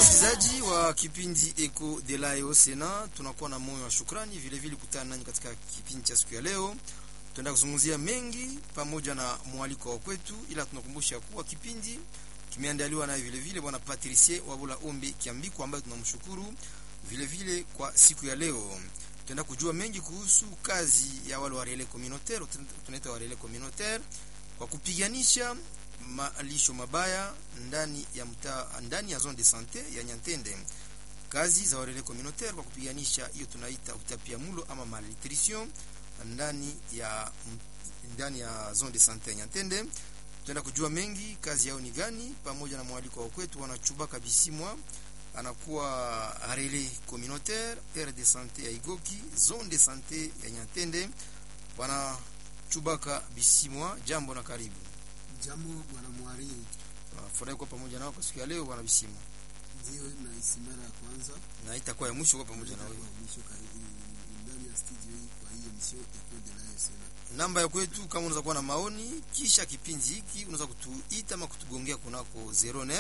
Wasikilizaji wa kipindi Eco de la Sena, tunakuwa na moyo wa shukrani vile vile kutana nanyi katika kipindi cha siku ya leo. Tutaenda kuzungumzia mengi pamoja na mwaliko wa kwetu, ila tunakumbusha kuwa kipindi kimeandaliwa naye vile vile bwana Patricie Wabula Ombi Kiambiko ambaye tunamshukuru vile vile kwa siku ya leo. Tutaenda kujua mengi kuhusu kazi ya wale wa relais communautaire, tunaita wa relais communautaire kwa kupiganisha malisho mabaya ndani ya mtaa ndani ya zone de sante ya Nyantende. Kazi za warele communautaire kwa kupiganisha hiyo tunaita utapiamlo ama malnutrition ndani ya ndani ya zone de sante ya Nyantende. Tutaenda kujua mengi kazi yao ni gani, pamoja na mwaliko wa kwetu wanachuba kabisimwa anakuwa relais communautaire aire de sante ya Igoki zone de sante ya Nyantende. Bwana Chubaka Bisimwa, jambo na karibu. Jambo bwana mwariri. Furahi kwa pamoja nao kwa siku ya leo bwana Bisimwa. Ndio na isimara ya kwanza Na itakuwa ya mwisho kwa pamoja na wewe. Itakuwa mwisho karibu ndani ya studio hii kwa hiyo emission Eco de la Sena. Namba ya kwetu kama unaweza kuwa na maoni kisha kipindi hiki unaweza kutuita ama kutugongea kunako 09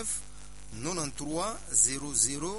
93 00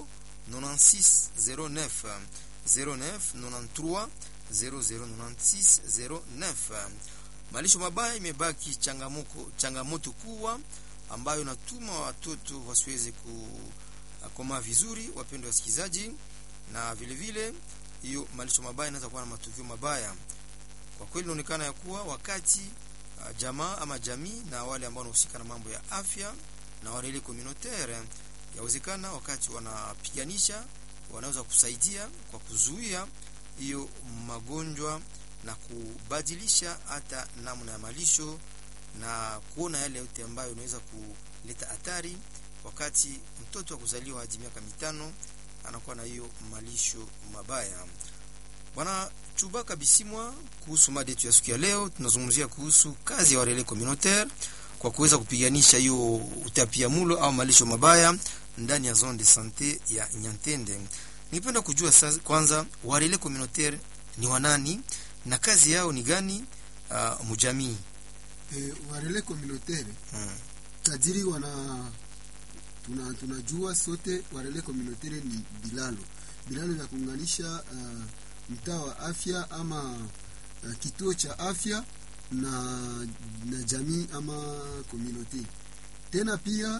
96 09 09 93 00 96 09. Malisho mabaya imebaki changamoto changamoto kubwa ambayo natuma watoto wasiweze kukomaa vizuri, wapendwa wasikilizaji, na vile vile hiyo malisho mabaya inaweza kuwa na matukio mabaya. Kwa kweli inaonekana ya kuwa wakati uh, jamaa ama jamii na wale ambao wanahusika na mambo ya afya na wale communautaire, yawezekana wakati wanapiganisha wanaweza kusaidia kwa kuzuia hiyo magonjwa na kubadilisha hata namna ya malisho na kuona yale yote ambayo inaweza kuleta hatari wakati mtoto wa kuzaliwa hadi miaka mitano anakuwa na hiyo malisho mabaya. Bwana Chubaka Bisimwa, kuhusu mada yetu ya siku ya leo, tunazungumzia kuhusu kazi ya warele communautaire kwa kuweza kupiganisha hiyo utapiamulo au malisho mabaya ndani ya zone de sante ya Nyantende. Ningependa kujua sasa, kwanza warele communautaire ni wanani na kazi yao ni gani uh, mujamii? Eh, warele communautaire Hmm. tajiri wana tuna, tunajua sote warele communautaire ni bilalo bilalo vya kuunganisha uh, mtaa wa afya ama uh, kituo cha afya na, na jamii ama community. Tena pia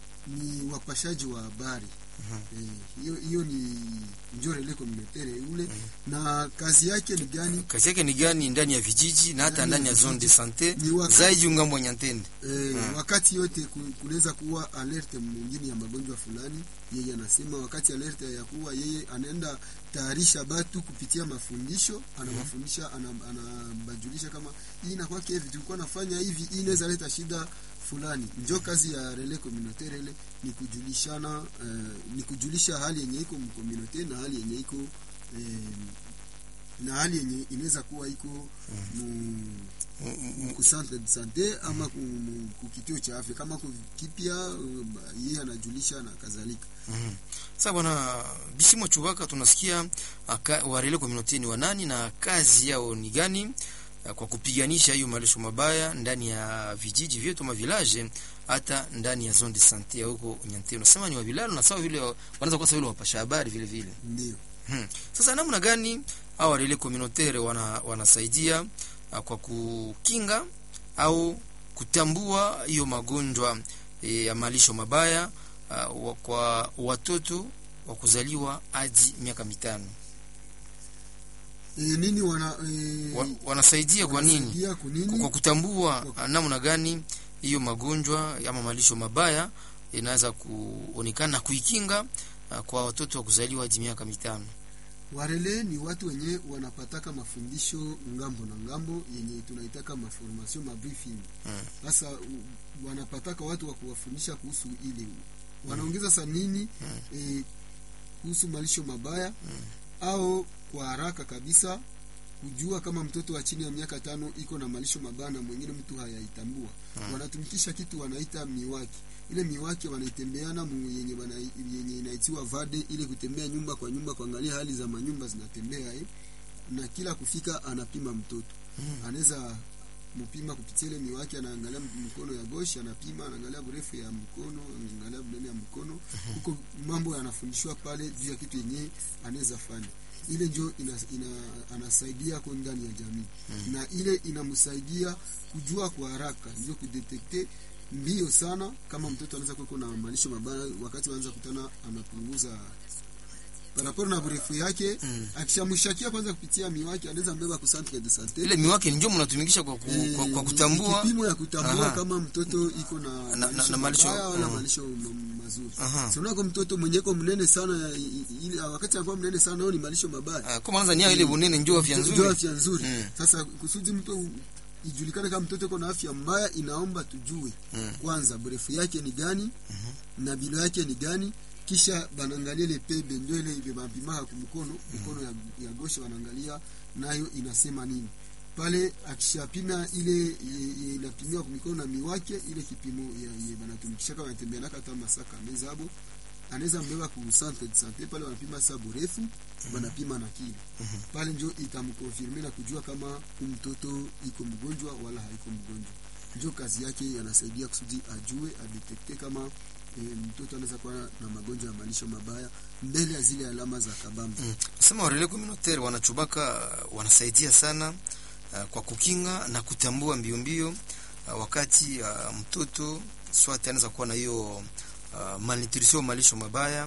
ni wapashaji wa habari Mhm. Eh, hiyo hiyo ni njo relais communautaire ule na kazi yake ni gani? Kazi yake ni gani ndani ya vijiji na hata Ndani ndani ya ya zone de vijiji. sante Ni wakati- zaidi ungambo wa Nyantende. Eh, Mm. wakati yote ku- kunaweza kuwa alerte mwingine ya magonjwa fulani, yeye anasema wakati alerte ya kuwa yeye anaenda tayarisha batu kupitia mafundisho, anawafundisha ana- anabajulisha kama hii inakuwa hivi, tulikuwa nafanya hivi, hii inaweza leta shida fulani. Njo kazi ya relais communautaire ile ni kujulishana, eh, ni kujulisha hali yenye iko mkomunote na hali yenye iko eh, na hali yenye inaweza kuwa iko mu ku centre de sante ama ku, mu- ku kituo cha afya kama ku kipya uh, yeye anajulisha na kadhalika. Mhm. Sasa bwana Bisimo Chubaka, tunasikia aka- warele community ni wanani na kazi yao ni gani uh, kwa kupiganisha hiyo malisho mabaya ndani ya vijiji vyetu ma village hata ndani ya zone de sante ya huko Nyantende. Unasema ni wa village na sawa vile wa- wanaweza kuwa sawa vile wapasha habari vile vile. Ndio Hmm. Sasa namna gani hao relais communautaire wana, wanasaidia uh, kwa kukinga au kutambua hiyo magonjwa eh, ya malisho mabaya uh, wa- kwa watoto wa kuzaliwa hadi miaka mitano e, nini wana e, wa, wanasaidia kwa nini? wanasaidia Kwa, kunini? kwa kutambua uh, namna gani hiyo magonjwa ama malisho mabaya inaweza kuonekana na kuikinga uh, kwa watoto wa kuzaliwa hadi miaka mitano. Warele ni watu wenye wanapataka mafundisho ngambo na ngambo yenye tunaitaka maformation mabriefing. Mm. Sasa u- wanapataka watu wa kuwafundisha kuhusu ile wanaongeza sa nini e, kuhusu malisho mabaya au kwa haraka kabisa kujua kama mtoto wa chini ya miaka tano iko na malisho mabaya na mwingine mtu hayaitambua. Wanatumikisha kitu wanaita miwaki. Ile miwaki wanaitembeana mu yenye, wana, yenye inaitiwa vade, ile kutembea nyumba kwa nyumba kuangalia hali za manyumba zinatembea eh. Na kila kufika anapima mtoto anaweza mpima kupitia ile miwaki, anaangalia mkono ya goshi, anapima, anaangalia urefu ya mkono, anaangalia bunene ya mkono, mkono huko mambo yanafundishwa pale juu ya kitu yenyewe anaweza fanya ile njo ina, ina, anasaidia ko ndani ya jamii na ile inamsaidia kujua kwa haraka ndio kudetekte mbio sana kama mtoto anaweza kuwa na malisho mabaya wakati wanaanza kutana anapunguza paraporo na burefu yake Mm. akishamshakia kwanza kupitia miwake anaweza mbeba ku centre de sante ile miwake ndio mnatumikisha kwa, ku, kwa, kwa kutambua kipimo ya kutambua Aha. kama mtoto iko na, Na- na- malisho na malisho, mabaya wala mhm. malisho ma- mazuri Aha. sonako mtoto mwenyeko mnene sana i- i- ile wakati anakuwa mnene sana huyo ni malisho mabaya Ah, kwa maana nia ile bunene ndio afya Ndio nzuri afya nzuri Mm. sasa kusudi mtu ijulikane kama mtoto iko na afya mbaya inaomba tujue Mm. kwanza brefu yake ni gani na bilo yake ni gani kisha banaangalia ile pebe ndio ile ile bapimaka kumkono mkono ya, ya goshe wanaangalia nayo inasema nini pale akishapima ile ye- ye- inapimiwa kwa mikono na miwake ile kipimo ya- ye banatumikisha kama anatembea naka hata masaka mezabo anaweza mbeba ku centre de santé pale wanapima sa burefu wanapima na kilo pale njo itamkonfirme na kujua kama huyu mtoto iko mgonjwa wala haiko mgonjwa njo kazi yake anasaidia kusudi ajue adetekte kama e, mtoto anaweza kuwa na magonjwa ya malisho mabaya mbele ya zile alama za kabambe Mm. Sema warele communautaire wanachubaka uh, wanasaidia sana uh, kwa kukinga na kutambua mbio mbio uh, wakati uh, mtoto swati anaweza kuwa na hiyo uh, malnutrition malisho mabaya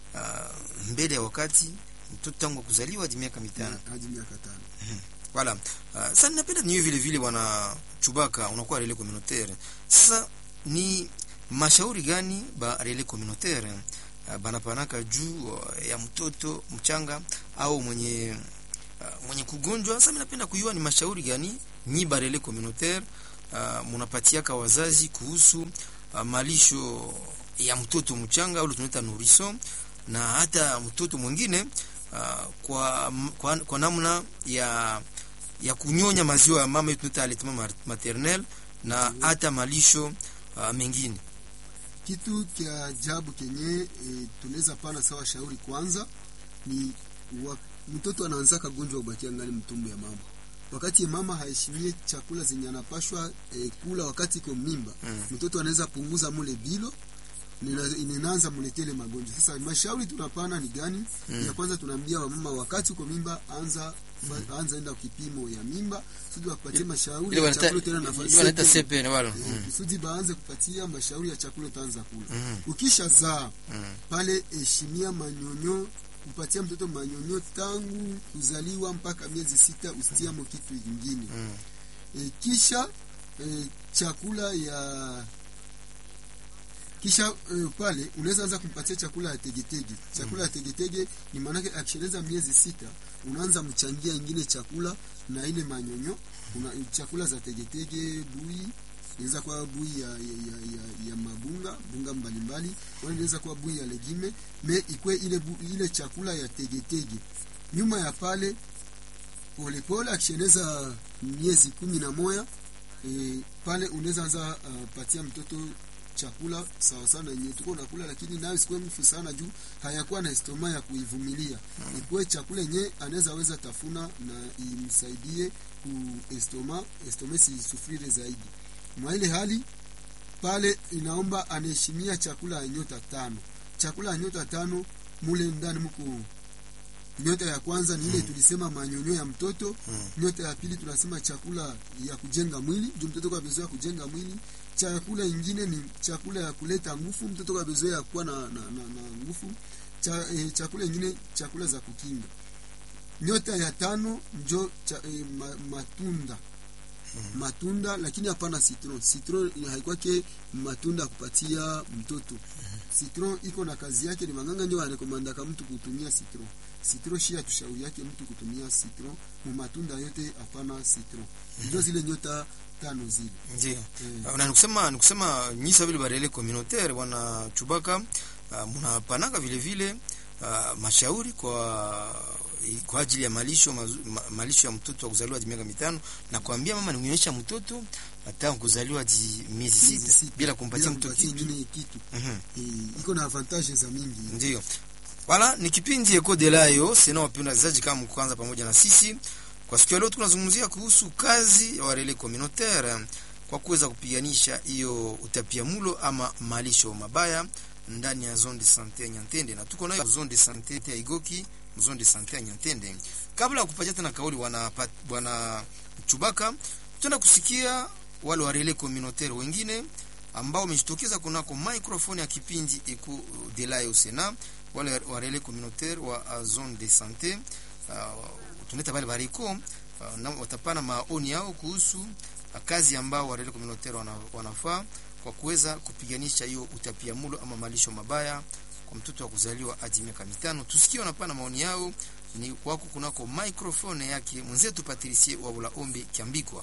uh, mbele ya wakati mtoto tangu kuzaliwa hadi miaka mitano hadi miaka tano Voilà. Uh, sasa ninapenda niwe vile vile wana chubaka unakuwa relais communautaire. Sasa ni mashauri gani ba relais communautaire uh, banapanaka juu uh, ya mtoto mchanga au mwenye uh, mwenye kugonjwa. Sasa ninapenda kujua ni mashauri gani nyi ba relais communautaire uh, munapatiaka wazazi kuhusu uh, malisho ya mtoto mchanga au tunaita nourrisson na hata mtoto mwingine uh, kwa, kwa, kwa namna ya ya kunyonya maziwa ya mama tunaita allaitement maternel na hata malisho uh, mengine kitu kya ajabu kenye e, tunaweza pana sawa shauri kwanza ni wa, mtoto anaanza kagonjwa ubakia ngani mtumbo ya mama wakati mama haheshimie chakula zenye anapashwa e, kula wakati iko mimba Mm. mtoto anaweza punguza mule bilo nina- inaanza muletele magonjwa sasa mashauri tunapana ni gani Mm. ya kwanza tunaambia wamama wakati uko mimba anza fa- anza enda kipimo ya mimba sudi wakupatie mashauri ile ya wanaita chakula tena nafasi ile wanaita yake. CPN wala Eh, mm. kusudi baanze kupatia mashauri ya chakula utaanza kula Mm. ukisha zaa Mm. pale heshimia manyonyo kupatia mtoto manyonyo tangu kuzaliwa mpaka miezi sita usitiamo kitu ingine Mm. e, kisha e, chakula ya kisha e, pale unaweza anza kumpatia chakula ya tegetege chakula ya tegetege ni maanake akisheleza miezi sita unaanza mchangia ingine chakula na ile manyonyo una, chakula za tegetege bui inaweza kuwa bui ya, ya, ya, ya, ya mabunga bunga mbalimbali wala inaweza kuwa bui ya legime me ikwe ile, bu, ile chakula ya tegetege nyuma ya pale polepole akisheneza miezi kumi na moya e, pale unaweza anza uh, patia mtoto chakula sawa sana yenye tuko nakula lakini nayo sikuwe mfu sana juu hayakuwa na estoma ya kuivumilia mm. ikuwe chakula yenye anaweza weza tafuna na imsaidie ku estoma estoma sisufrire zaidi mwa ile hali pale inaomba anaheshimia chakula ya nyota tano chakula ya nyota tano mule ndani mko nyota ya kwanza ni ile tulisema manyonyo ya mtoto Mm. nyota ya pili tunasema chakula ya kujenga mwili juu mtoto kwa bezoea kujenga mwili chakula ingine ni chakula ya kuleta nguvu mtoto kwa bezoea kuwa na, na, na, na nguvu Cha, eh, chakula ingine chakula za kukinga nyota ya tano njo cha, eh, ma, matunda matunda lakini hapana citron citron haikwake matunda ya kupatia mtoto citron iko na kazi yake ni manganga ndio anarekomandaka mtu kutumia citron citron shia tushauri yake mtu kutumia citron mu matunda yote hapana citron ndio zile nyota tano zile ndio Eh. na nikusema nikusema nyisa vile barele communautaire wana chubaka uh, mnapanaka vile vile uh, mashauri kwa kwa ajili ya malisho mazu, ma, malisho ya mtoto wa kuzaliwa hadi miaka mitano na kuambia mama nionyesha mtoto hata kuzaliwa hadi miezi Miezi sita sita. bila kumpatia Bila mtoto kupatia kitu ingine kitu Mhm. Eh, iko na avantage za mingi ndio wala ni kipindi eko de layo sina wapenda wazazi kama mkuanza pamoja na sisi kwa siku ya leo tunazungumzia kuhusu kazi ya warele communautaire kwa kuweza kupiganisha hiyo utapiamulo ama malisho mabaya ndani ya zone de sante ya Nyantende, na tuko nayo zone de sante ya Igoki, zone de sante ya Nyantende. Kabla ya kupatia tena kauli bwana bwana Chubaka, tutaenda kusikia wale wa relais communautaire wengine ambao wamejitokeza kunako microphone ya kipindi iku de la Usena, wale wa relais communautaire wa uh, zone de sante uh, tunaita wale bariko uh, na watapana maoni yao kuhusu uh, kazi ambao wa relais communautaire wana, wanafaa kwa kuweza kupiganisha hiyo utapiamulo ama malisho mabaya kwa mtoto wa kuzaliwa hadi miaka mitano. Tusikie wanapana maoni yao ni wako kunako microphone yake mwenzetu Patricie wa Ulaombe Kiambikwa.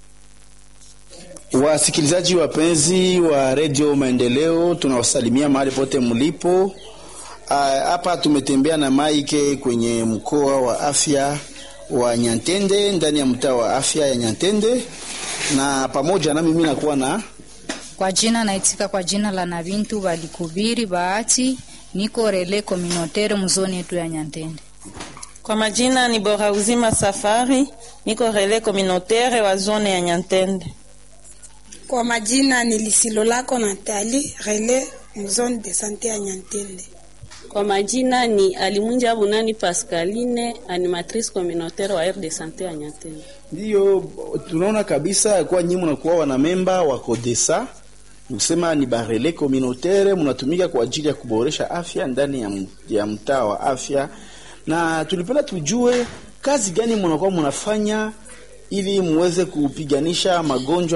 Wasikilizaji wapenzi wa redio Maendeleo, tunawasalimia mahali pote mlipo. Hapa tumetembea na Maike kwenye mkoa wa afya wa Nyantende, ndani ya mtaa wa afya ya Nyantende, na pamoja na mimi nakuwa na kwa jina naitika kwa jina la Nabintu Balikubiri Bahati, niko rele communautaire mzoni yetu ya Nyantende. Kwa majina ni Bora Uzima Safari, niko rele communautaire wa zone ya Nyantende. Kwa majina ni Lisilo lako Natali, rele zone de sante ya Nyantende. Kwa majina ni Alimunja Bunani Pascaline, animatrice communautaire wa RD Sante ya Nyantende. Ndiyo tunaona kabisa kwa nyinyi mnakuwa wana memba wa Kodesa, nikusema ni barele communautaire, mnatumika kwa ajili ya kuboresha afya ndani ya, ya mtaa wa afya, na tulipenda tujue kazi gani mnakuwa mnafanya ili muweze kupiganisha magonjwa